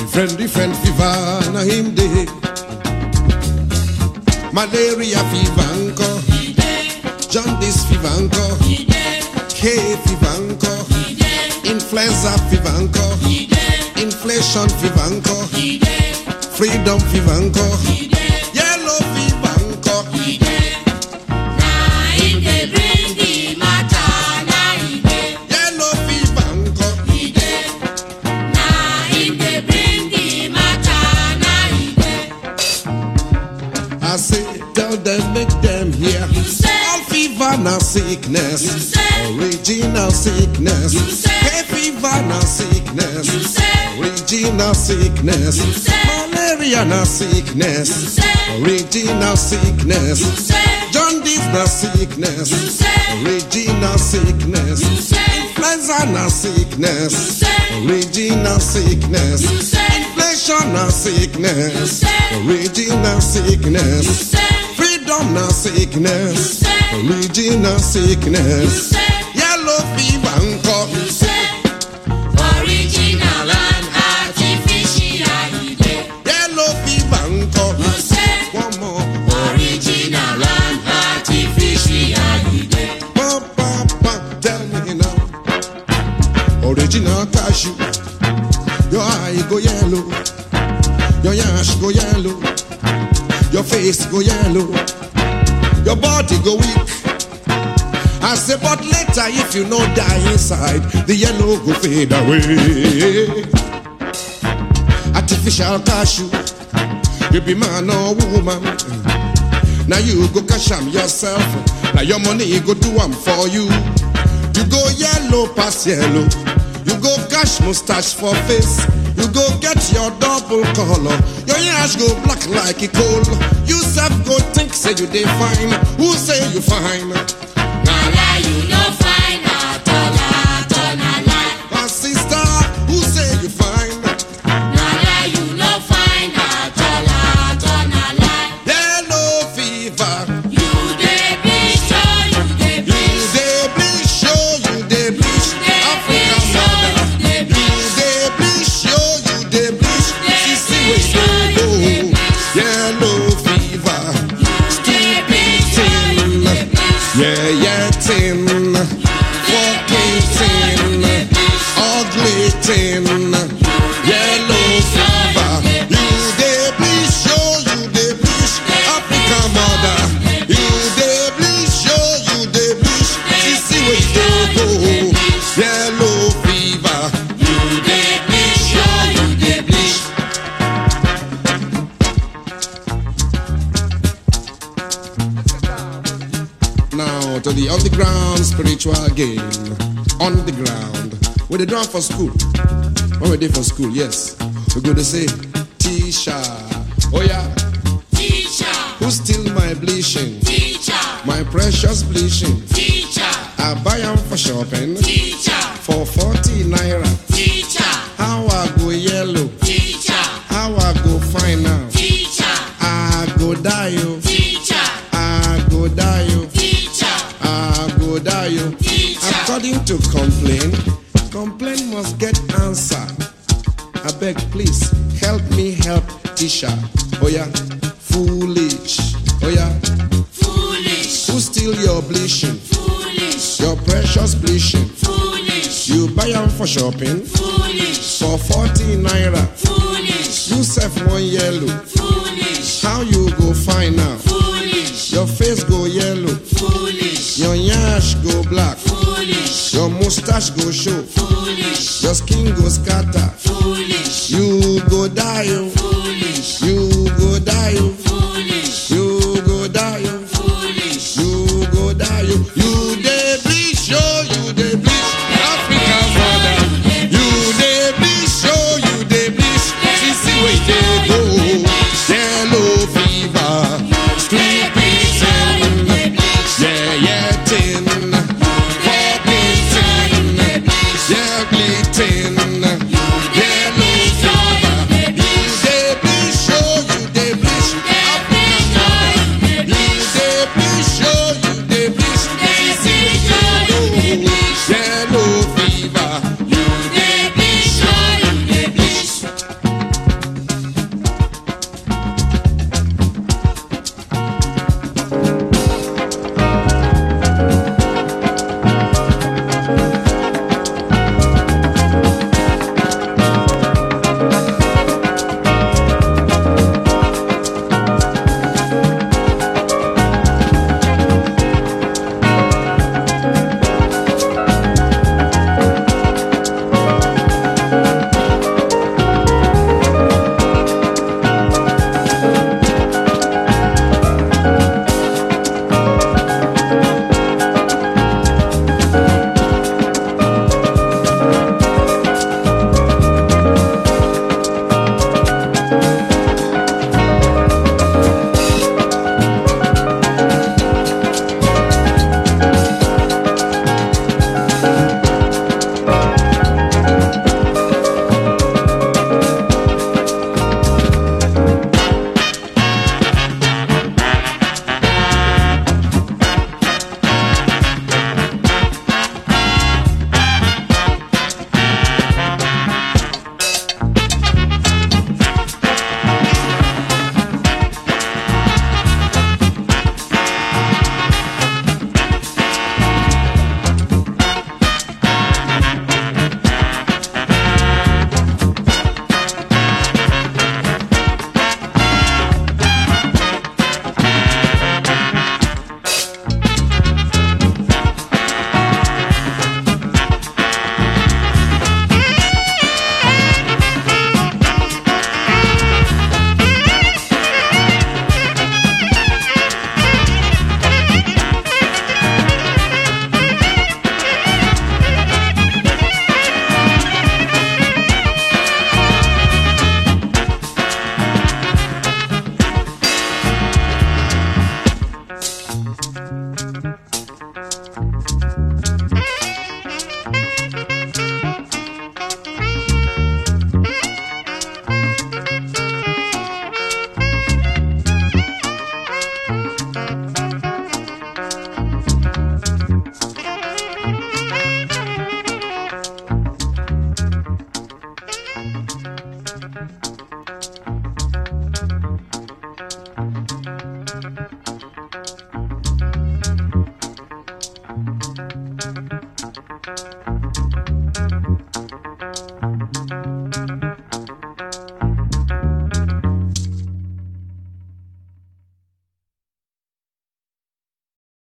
Different, different fever, na him day. Malaria fever, anko. Jaundice fever, anko. Hay fever, anko. Influenza fever, anko. Inflation fever, anko. Freedom fever, anko. Yellow fever, anko. Yellow fever, anko. I say, tell them, make them hear. All fever na sickness. Original sickness. Hay fever na sickness. Original sickness. Malaria na sickness. Original sickness. Jaundice na sickness. Original sickness. Influenza na sickness. Original sickness. Inflation na sickness. Original sickness. Freedom na sickness. Original sickness. Yellow fever nko. Original and artificial, Yellow fever nko. One more. original and artificial. Pa, pa, pa. Tell me now. Original cashew. Your eye go yellow. Your yash go yellow. Your face go yellow. Your body go weak. I say, but later if you no die inside, the yellow go fade away. Artificial cashew, you be man or woman. Now you go cash am yourself. Now your money go do am for you. You go yellow pass yellow. You go cash mustache for face. You go get your double color. Your yash go black like a coal. You self go think say you dey fine. Who say you fine? Na lie, you no find at all, at all, na lie. My sister, who say you fine? Na lie, you no find at all, at all, na lie. Yellow fever. You dey bleach, oh, you dey You bleach. dey bleach, show you dey bleach. Dey African bleach, oh, mother. you dey You bleach. dey bleach, show you dey bleach. Dey See, see bleach, where oh, you you dey go. bleach. Yellow fever. Dey bleach, oh, you dey bleach. Yeah, yeah, tin. Fucking tin. Ugly tin. Yellow fever. You dey bleach, show you dey bleach. African mother. You dey bleach, show you dey bleach. See, see where you go. Yellow fever. You dey bleach, oh, you dey bleach. Now to the underground spiritual game. On the ground. Where they drum for school. When we did for school, yes. We go to say, Tisha. Oh yeah. Teacher, Who steal my bleaching? teacher, My precious bleaching. teacher, I buy them for shopping. teacher, For 40 naira. teacher, How I go yellow. teacher, How I go fine now. teacher, I go die you. teacher, I go die you. teacher, I go die you. teacher. According to complaint, complaint must get answer. I beg, please help me help Tisha. Oh yeah, foolish. Oh yeah, Foolish, who steal your bleaching? foolish, Your precious bleaching. foolish, You buy them for shopping foolish, for 40 naira. foolish, You sell one yellow. foolish, How you go find now? foolish, Your face go yellow. foolish, Your yash go black. foolish, Your mustache go show. foolish, Your skin go scatter. foolish, You go die, oh. foolish, You go die, oh.